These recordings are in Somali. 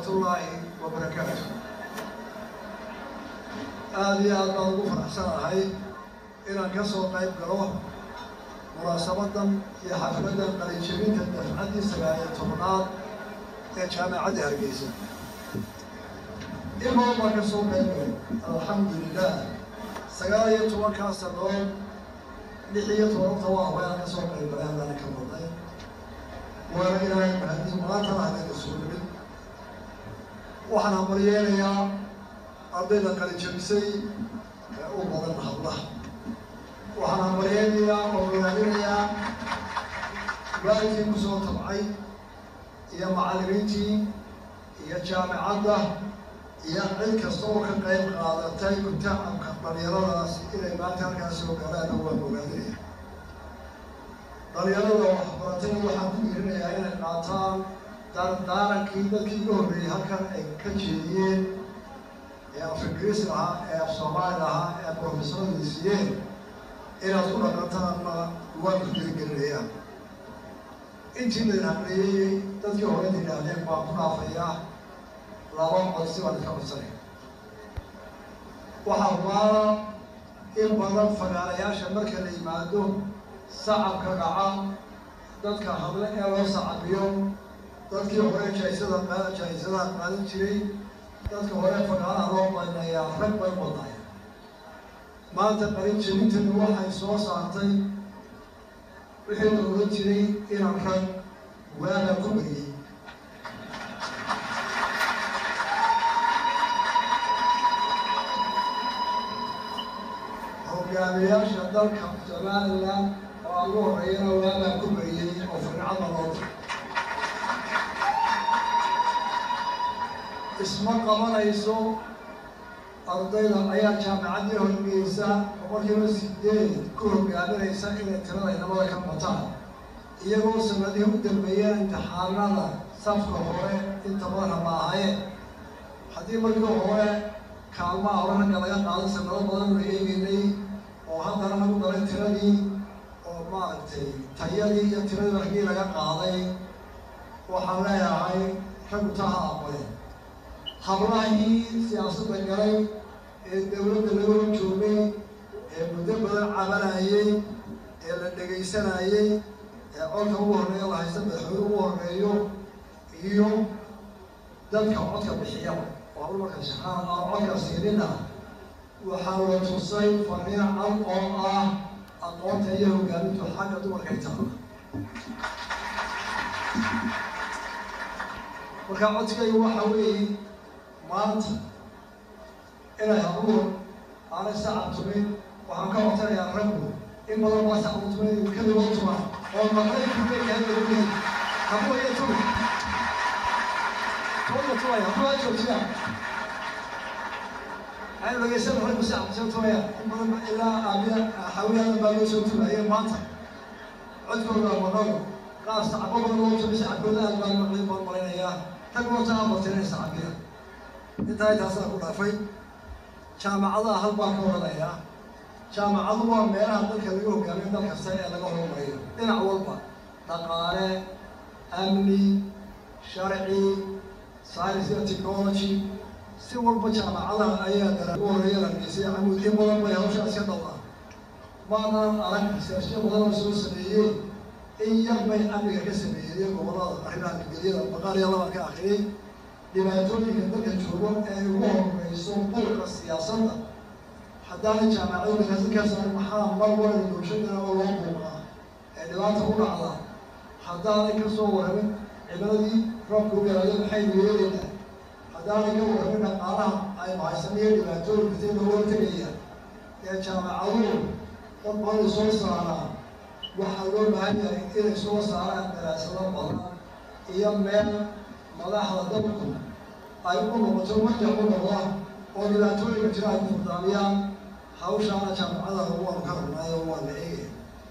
waraxmatullaahi wabarakaatu aada iyo aad baan ugu faraxsanahay inaan ka soo qayb galo munaasabadan iyo xafladan qalinjabinta dafcaddii sagaaliyo tobnaad ee jaamacadda hargeysa in badan baan ka soo qayb galay alxamdu lilah sagaal iyo tobankaa sanood lix iyo tobananta waa haweenaan ka soo qayb galay haddana ka badnay waana ilaahay mahadis maantana hadayna soo nimid waxaan habaryeenayaa ardayda qalinjabisay ee u badan hablaha waxaan habaryeenayaa oo ogaadinayaa waalidkii ku soo tabcay iyo macallimiintii iyo jaamicadda iyo cid kasta oo ka qayb qaadatay kutacabka dhalinyaradaasi inay maanta halkaas soo galaana waan ogaadinaya dhalinyarada waxbaratayna waxaan ku yiirinayaa inay qaataan daarankii dadkii uga horreeyey halkan ay ka jeediyeen ee af ingiriis ahaa ee af soomaali ahaa ee profesoradu siiyeen inaad ku dhaqantaanna waan ku geligelinayaa intii laydin hadleeyey dadkii horeyda yidhaahdeen baan ku dhaafayaa laba codsi baan idka codsanay waxaa baana in badan fagaarayaasha marka la yimaado sacabka dhaca dadka hadle ee loo sacabiyo dadkii hore jaisada qa jaa-isadaha qaadan jiray dadka hore fagaaraha loo badnayaa rag bay badnaya maanta qalin jabintani waxay soo saartay wixii la ogan jiray inaan rag waaga ku bariyey hogaamiyaasha dalka somalilan oo aan ugu horreeyana waagaa ku bariyey oo fircada loo diray isma qabanayso ardayda ayaa jaamicaddii horgeysa boqolkiiba sideed ku hogaaminaysa inay tirada inamada ka bataan iyagoo sanadihii u dambeeyeen imtixaanada safka hore inta badan ma ahayeen haddii markii hore kaalmaha hore ragga laga qaado sanado badan la eegeynay oo haddana lagu daray tiradii oo maaragtay tayadii iyo tiradii raggii laga qaaday waxaan leeyahay raggu taha aqbaleen hablahii siyaasadda galay ee dawladda laga hor joogay ee muddo badan cabanayey ee la dhegaysanayey ee codka ugu horreeya la haysta madaxweyne ugu horreeyo iyo dadka codka bixiyaba oo hablo marka shaqaan aan codka siinina waxaa la tusay fariin cad oo ah aqoonta iyo hogaamintu xagga dumarkay taala marka codkaygu waxa weeye maanta inay habluhu aanay sacab tumin waxaan ka codsanayaa raggu in badan baa sacab tumin kadiboo tuma oo maqlay kubeekahadlaguleey habluhu iyo tumi tumiya tumaya habluhu ha joojiya waxay dhageysan raggu sacab soo tumaya in badan ilaa aabiya xawiyaadan baa loo soo tumaya maanta codkooda maqalo qaar sacabo badan loo tumi sacabkooda aad baan maqlin baan malaynayaa rag wata abartinay sacabiya intaa intaasaa ku dhaafay jaamacadaha hal baan ka odhanayaa jaamacadu waa meelaha dalka laga hogaamiyo dal kasta ee laga horumariyo dhinac walba dhaqaale amni sharci science iyo technology si walba jaamacadaha ayaa dara ugu horreeya hargeysay camuud in badan bay hawshaas ka dhowdaan maanaan arag siyaasyo badan oo soo sameeyey in yar bay amniga ka sameeyey gobollada arrimaha nabadgelyada baqaariya labaan ka akriyey dhibaatooyinka dalka joogo ee ugu horeyso buuqa siyaasadda haddaana jaamacadu markaasinkaas maxaa mar walba bulshadana oo loo buuqaa ee dhibaata u dhacda haddaanay ka soo warramin cimiladii roobka u yaraado maxaynu yeelaynaa haddaanay ka warramin dhaqaalaha aynu haysanayo dhibaatooyinka si looga tegaya ee jaamacaduhu dad badan soo saaraan waxaa loo baahan yahay inay soo saaraan daraasado badan iyo meel madaxda dalku ay u noqoto marjac u noqda oo dhibaatooyinka jira ay furdaamiyaan hawshaana jaamacadaha waanu ka rabnaayo waa la eegaya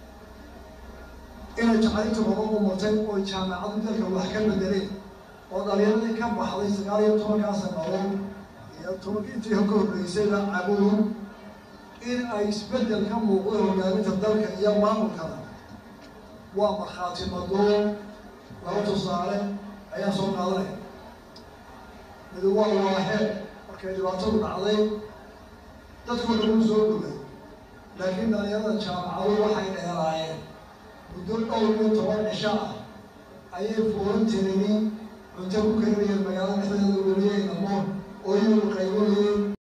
inay jacalinta badan u murtay oo jaamacadu dalka wax ka bedeleen oo dhalinyaradii ka baxday sagaal iyo tobankaa sanadood iyo tobanka intii ka horreysayba cabuur in ay isbeddel ka muuqdo hogaaminta dalka iyo maamulkana waa markhaati madoon laba tusaale ayaa soo qaadanaya mid waa waahee markay dhibaatadu dhacday dadkoo dhan u soo gubay laakiin dhalinyarada jaamacadu waxay dheeraayeen muddo dhowr iyo toban cisho ah ayay fuuranteedii cunto ku karinayeen magaalada dhexdeeda weliyey dhamoon oo iyagu qaybinayeen